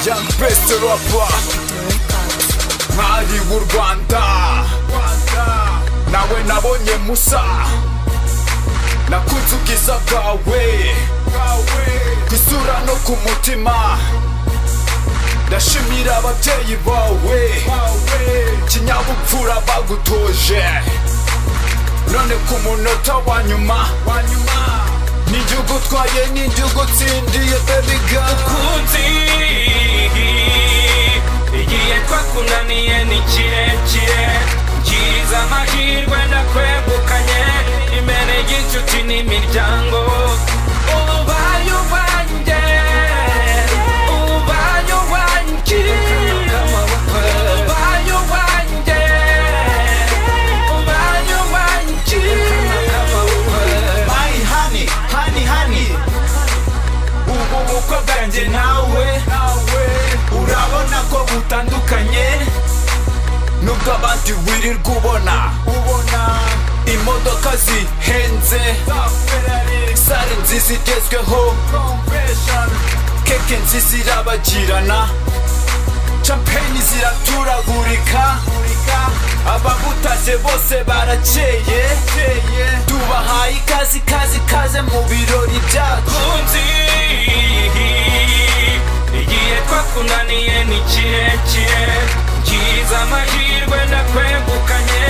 Young best rapper mwari w'u Rwanda nawe nabonye musa nakunze ubwiza bwawe ku isura no ku mutima ndashimira ababyeyi bawe kinyabupfura bagutoje none ku munota wa nyuma n'igihugu utwaye n'igihugu utsindiye baby girl ukunzi igihe twakunaniye ni kirekire ngize amahirwe ndakwegukanye imbere y'inshuti n'imiryango ubaye uwanjye ubaye uwanjye ubaye uwanjye ubaye uwanjye My honey, honey, honey Ubu bukwe bwanjye nawe Urabona ko butandukanye Nubwo abandi wirirwa ubona Imodoka zihenze Sare nziza igezweho Keke nziza irabagirana Champagne ziraturagurika abagutaje bose barakeye tubahaye ikaze ikaze ikaze mu birori byacu ukunzi igihe twakunaniye ni kirekire ngize amahirwe ndakwegukanye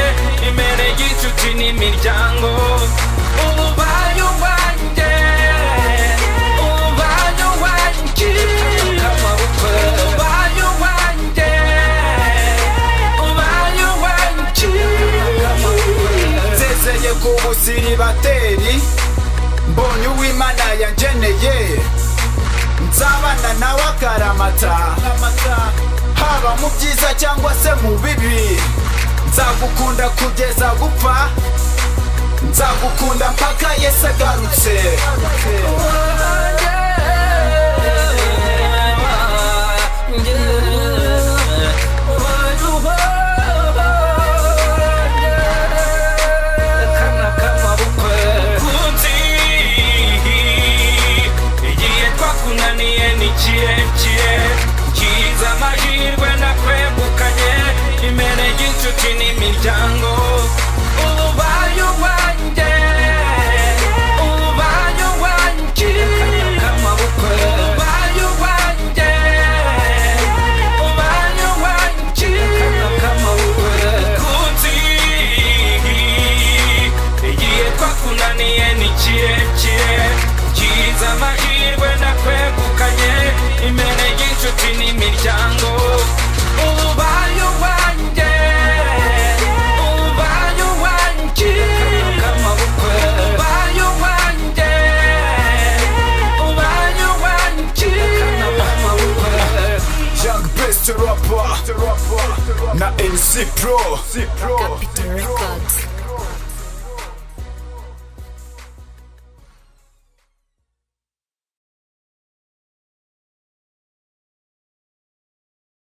imbere y'inshuti n'imiryango ubaye uwanjye ubaye uwanjye ubaye uwanjye ubaye uwanjye nsezeye ku busiribateri mbonye uwimana yangeneye nzabana nawe akaramata haba mu byiza cyangwa se mu bibi nzagukunda kugeza gupfa nzagukunda mpaka yesu agarutse Kunzi, igihe twakunaniye ni kirekire ngize amahirwe nakwegukanye imbere y'inshuti n'imiryango ubaye uwanjye ubaye uwanjye ubaye uwanjye ubaye uwanjye kunzi igihe twakunaniye ni kirekire ngize amahirwe nakwegukanye imbere y'inshuti n'imiryango ubaye uwanjye ubaye uwanjye ubaye uwanjye ubaye uwanjye Young best rapper na NC Pro Capital Records.